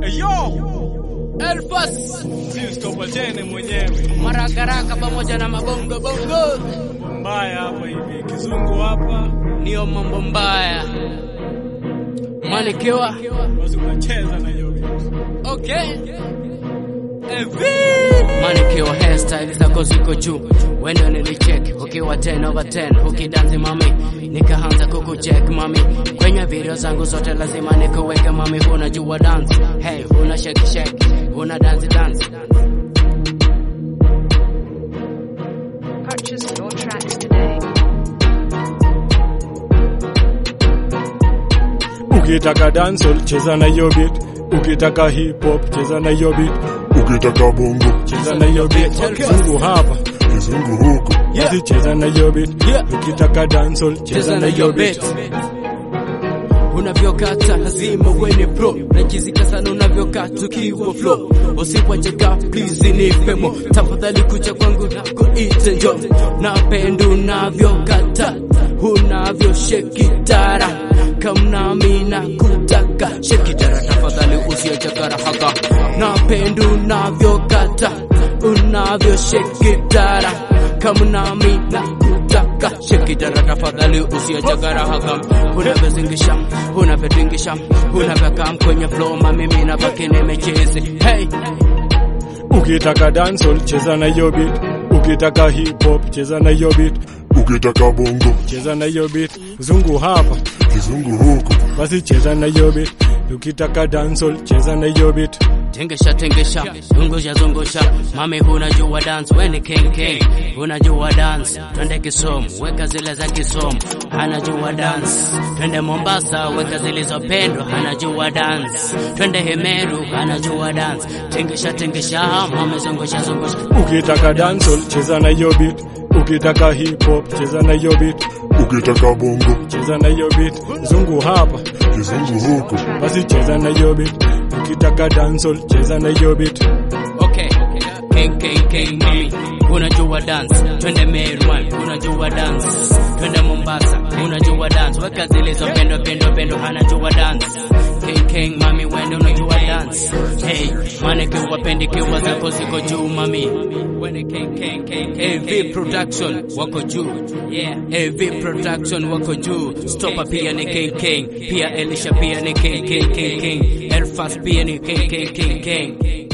Elfas Sitopatene mwenyewe marakaraka pamoja na mabongo bongo, mbaya hapa hivi, kizungu hapa, niyo mambo mbaya manikiwa basi unacheza na hiyo vitu. okay. Manikiwa hairstyle zako ziko juu, wendo nilicheck ukiwa 10 over 10 ukidansi mami, nikaanza kukucheck mami, kwenye video zangu zote lazima nikuweke mami, unajua dance, hey, una shake shake, una dance dance Purchase your tracks today. Ukitaka dancehall cheza na hiyo beat, ukitaka hip hop cheza na hiyo beat, ukitaka bongo cheza na hiyo beat. Kizungu hapa kizungu huko basi cheza na hiyo beat, Yeah. ukitaka dancehall cheza cheza na na hiyo hiyo beat. beat unavyokata lazima uwe pro najizika sana unavyokata ukiwa flow usipwacheka please nipemo tafadhali kucha kwangu na kuite njo napenda unavyokata unavyoshekitara kamnami na kutaka shekitara tafadhali usiochakara haka napenda unavyokata unavyoshekitara kamnami na kutaka shekitara tafadhali usiochakara haka unavyozingisha unavyotingisha unavyokam kwenye flow mamimi na baki nimechezi hey Ukitaka dancehall cheza na hiyo beat, ukitaka hip hop cheza na hiyo beat, ukitaka bongo cheza na hiyo beat. Zungu hapa kizungu huko basi cheza na hiyo beat, ukitaka dancehall cheza na hiyo beat. Tingisha tingisha, zungusha zungusha, mami unajua dance, we ni king king, unajua dance, twende Kisumu, weka zile za Kisumu, anajua dance, twende Mombasa, weka zilizopendwa, anajua dance, twende Hemeru, anajua dance, tingisha tingisha, mami zungusha zungusha, Ukitaka dancehall cheza na hiyo beat, ukitaka hip hop cheza na hiyo beat, ukitaka bongo cheza na hiyo beat. Zungu hapa kizungu huko basi cheza na hiyo beat, ukitaka dancehall cheza na hiyo beat. okay, king king king, mami unajua dance, twende Meru, man, unajua dance, twende Mombasa, unajua dance, weka zilizopendwa pendwa pendwa, anajua dance King King mami wende unajua dance hey mane kiwa pendi kiwa zako ziko juu mami wende King King King AV production wako juu yeah AV production wako juu Stopa pia ni King King pia Elisha pia ni King King King King Elfas pia ni King King King King